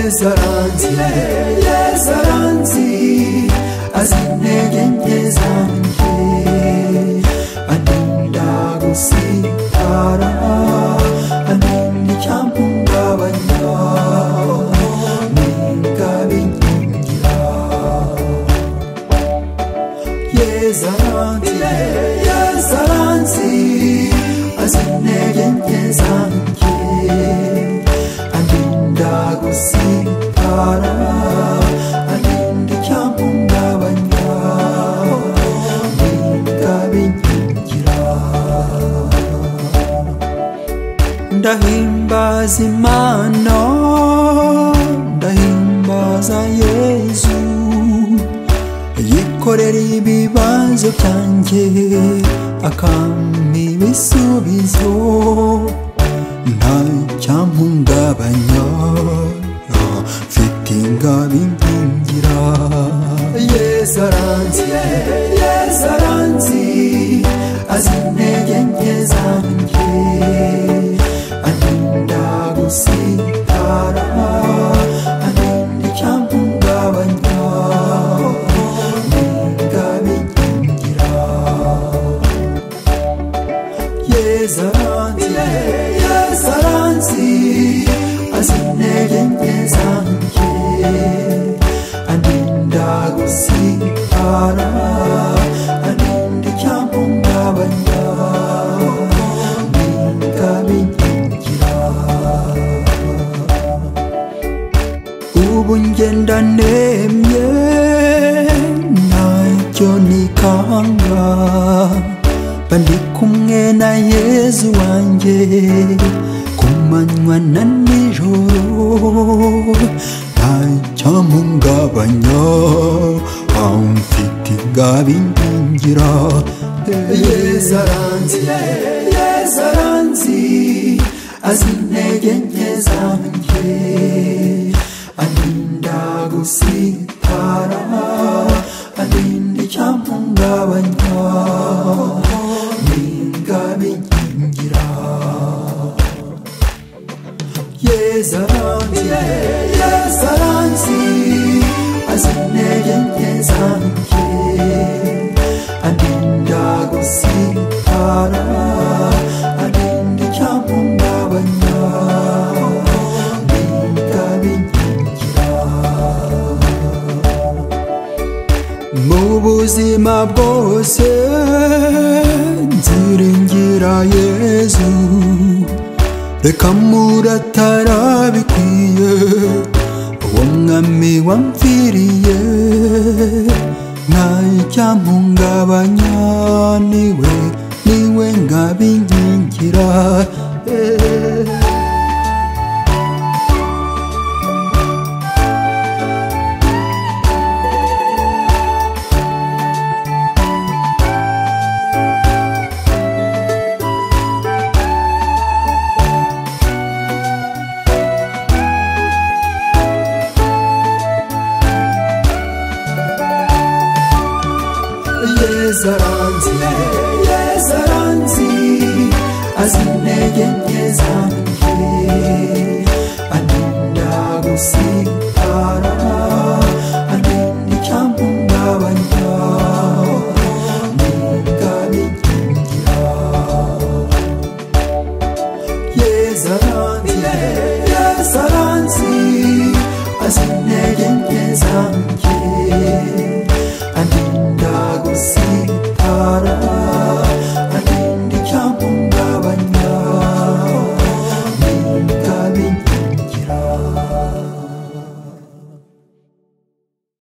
zaranzi ye zaranzi azintege nke zanjye aninda gusitara aninda icyampungabanya ninga binkingira ye zaranzi ye ye zaranzi azintege nke zanjye aninda gusitara aninda icyampungabanya ninda binkingira ndahimbaza imana ndahimbaza yezu yikorera ibibazo byanjye akampa ibisubizo nta cyampungabanya mfite ingabinkingira yezu aranzi yezu aranzi azi intege nke zanjye aninda gusitara aninda icyampungabanya n'ingabinkingira yezaranzi yezaranzi azintege nke zanjye aninda gusitara aninda icyampungabanya n'ingabinkingira ubu ngenda nemye ntacyo nikanga mba ndi kumwe na yezu wanjye ku manywa na nijoro ntacyampungabanya mfite ingabinkingira yezu aranzi yezu aranzi azi intege nke zanjye aninda gusitara aninda icyampungabanya n'ingabinkingira yezaranzi yezaranzi azi intege nke zanjye aninda gusitara aninda icyampungabanya n'ingabinkingira mu buzima bwose nziringira yezu reka muratarabikwiriye uwo mwami wamviriye nta icyampungabanya niwe niwe ngabinkingira eh. yezaranzi yezaranzi azi intege nke zanjye aninda gusitara aninda icyampungabanya n'ingabinkingira yezaranzi yezaranzi azi intege nke zanjye